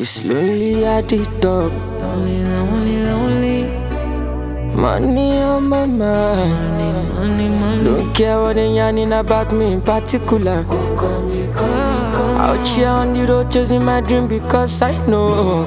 It's lonely at the top. Lonely, lonely, lonely. Money on my mind. Money, money, money. Don't care what they yarning about me in particular. Out here on the road chasing my dream because I know.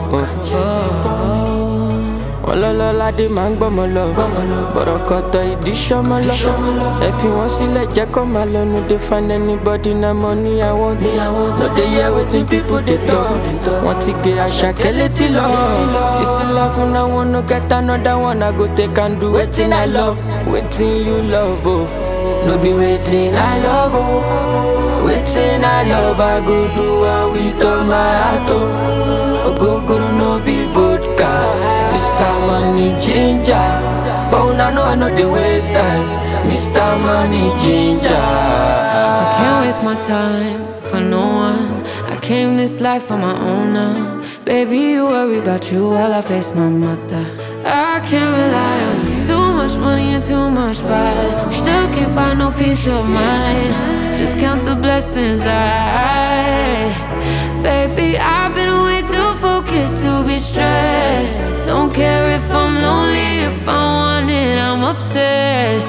ọlọ́lọ́lá dé máa ń gbọ́mọ lọ bọ̀rọ̀ kọ̀tọ̀ ìdí sọ́mọ lọ ẹ fi wọ́n sílẹ̀ jẹ́ kó máa lọ no dey find anybody na money I want no dey hear wetin people dey talk wọ́n ti gé àṣàkẹ́ létí lọ this love na one no get another one I go take and do wetin I love wetin you love o no be wetin I love o wetin I love I go do am with all my heart o ogogoro no be vodka. Mr. Money Ginger. But una know I know the waste time. Mr. Money Ginger. I can't waste my time for no one. I came this life on my own now. Baby, you worry about you while I face my mother. I can't rely on too much money and too much pride. Still can't buy no peace of mind. Just count the blessings I. Baby, I've been way too focused to be stressed. Don't care if I'm lonely, if I want it, I'm obsessed.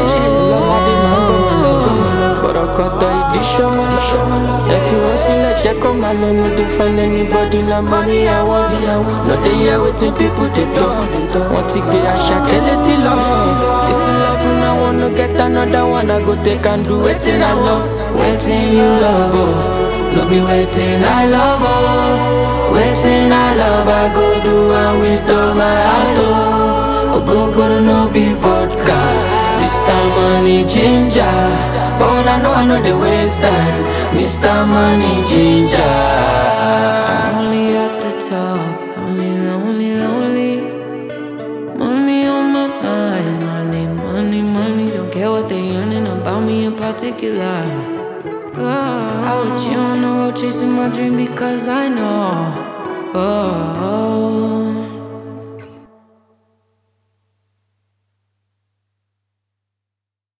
Oh. Bọ̀rọ̀ kọ̀tọ̀ ìdí sọ́mọ lọ. Ẹ fi wọ́n sílẹ̀ jẹ́ kó máa lọ. No dey find anybody na money I want. No dey hear wetin people dey talk. Wọ́n ti gbé àṣàkẹ́ létí lọ. This love na one no get another one. I go take and do wetin I love. Wetin you love o. No be wetin I love o. Wetin I love I go do am with all my heart o. Ogogoro no be vodka. Mr. Money Ginger. But I know I know the waste time. Mr. Money Ginger. Only at the top, only lonely, lonely. Money on my mind, money, money, money. Don't care what they yearning about me in particular. Oh, I with you on the road chasing my dream because I know. Oh, oh.